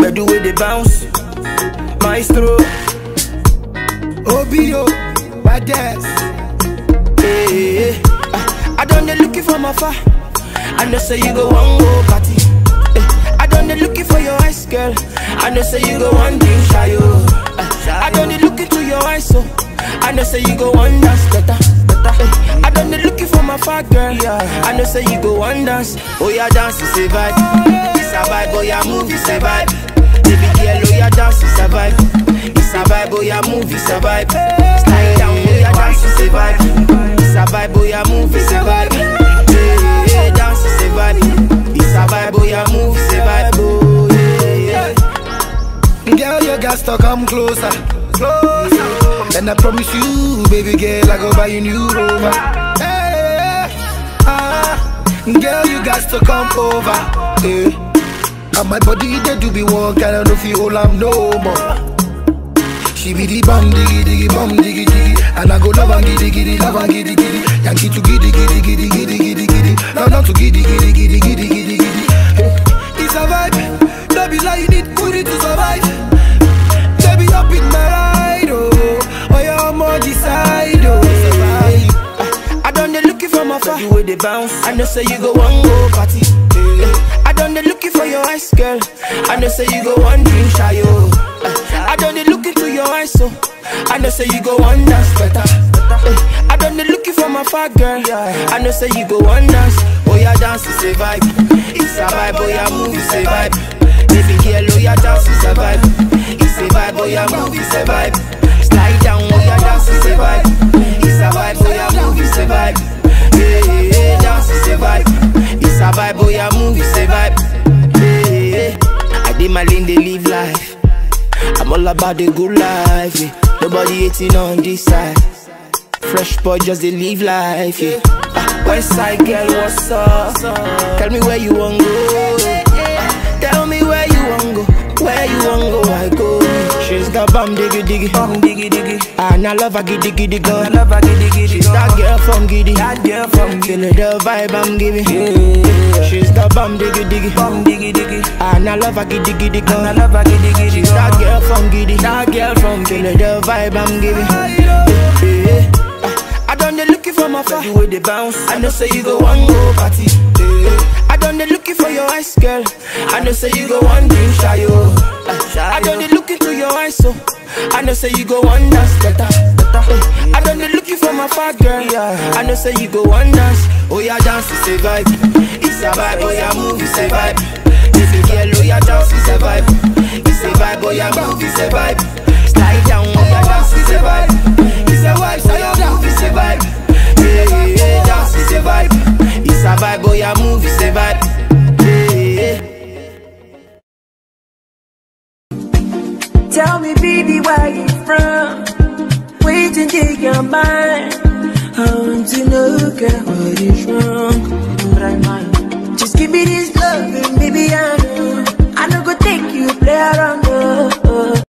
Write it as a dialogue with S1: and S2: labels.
S1: Bedu with the bounce, maestro.
S2: OBO, badass.
S1: Hey, hey, ah, I done the looking from afar. I know say you go one go party. Eh, I done the looking for your eyes, girl. I know say you go one drink shy, oh. Ah, I done the looking to your eyes, so I know say you go one dance better. better. Eh, I done the looking for my far girl. I know say you go one dance. Oh yeah, dance is a vibe. It's a vibe, oh yeah, move it's a vibe. Baby girl, oh yeah, dance is a vibe. It's a vibe, oh yeah, move it's a vibe. Slide down, oh yeah, dance is a vibe. It's a vibe, oh yeah, move it's a vibe. Yeah, yeah, dance is a vibe. It's a vibe, oh yeah, move it's a vibe. Oh yeah, yeah.
S2: Girl, you got to come closer. Closer. And I promise you, baby girl, I go buy you new rover. Hey, ah, girl, you got to come over. Hey. And my body, they do be one kind of no feel I'm no more. She be the bum diggy diggy bum diggy diggy And I go love and giddy giddy love and giddy giddy Yankee to giddy giddy giddy giddy giddy giddy No not to giddy giddy giddy giddy giddy giddy It's a vibe No be like you need booty to survive Baby up in my ride oh Oh yeah I'm on the side oh It's a vibe
S1: I done the looking from afar. You with the bounce. I know say you go one go party. Eh, I done the looking for your eyes, girl. I know say you go one drink shy, oh. Eh, I done the looking to your eyes, so I know say you go one dance better. Eh, I done the looking for my far girl. I know say you go one dance. Oh yeah, dance is a vibe. It's a vibe. Oh yeah, move is a vibe. Baby girl, oh yeah, dance is a vibe. It's a vibe. Oh yeah, move is a vibe. Slide down, oh yeah, dance is a vibe. It's a vibe, oh yeah, move is a vibe. Yeah, yeah, yeah, dance is a vibe. It's a vibe, oh yeah, move is a vibe. Yeah, yeah, yeah. I did my lane, they live life. I'm all about the good life. Yeah. Nobody hating on this side. Fresh boy, just they live life. Yeah. Ah, West side girl, what's up? Tell me where you want go. Ah, Tell me where you want go. Where you want go, I go. She's got bum diggy diggy, bum diggy diggy. And I love her giddy giddy girl. I love her giddy giddy. She's that girl from giddy, that girl from giddy. the vibe I'm giving. Yeah. She's the bum diggy diggy, bum diggy diggy. And I love her giddy giddy girl. I love her giddy giddy. She's that girl from giddy, that girl from giddy. the vibe I'm giving. Yeah. Ah, I done the looking for my far. You with the bounce. I know say you go one go party. Yeah. I done the looking for your eyes, girl. I know say you go one drink shy, oh. Ah, I done the looking to your eyes, so I know say you go one dance better. better. Eh, I done the looking for my far girl. I know say you go one dance. Oh yeah, dance is a vibe. It's a vibe. Oh yeah, move is a vibe. Baby girl, oh yeah, dance is a vibe. It's a vibe. Oh yeah, move is a vibe. Slide down, oh yeah, dance is a vibe. It's a vibe, so yeah, move is a vibe. Yeah, yeah, yeah, dance is a vibe. It's a vibe, oh yeah, move is a vibe. Yeah, yeah.
S3: Tell me, baby, where you from? Wait and take your mind. I want to know, girl, what is wrong? But I mind. Just give me this love, and maybe I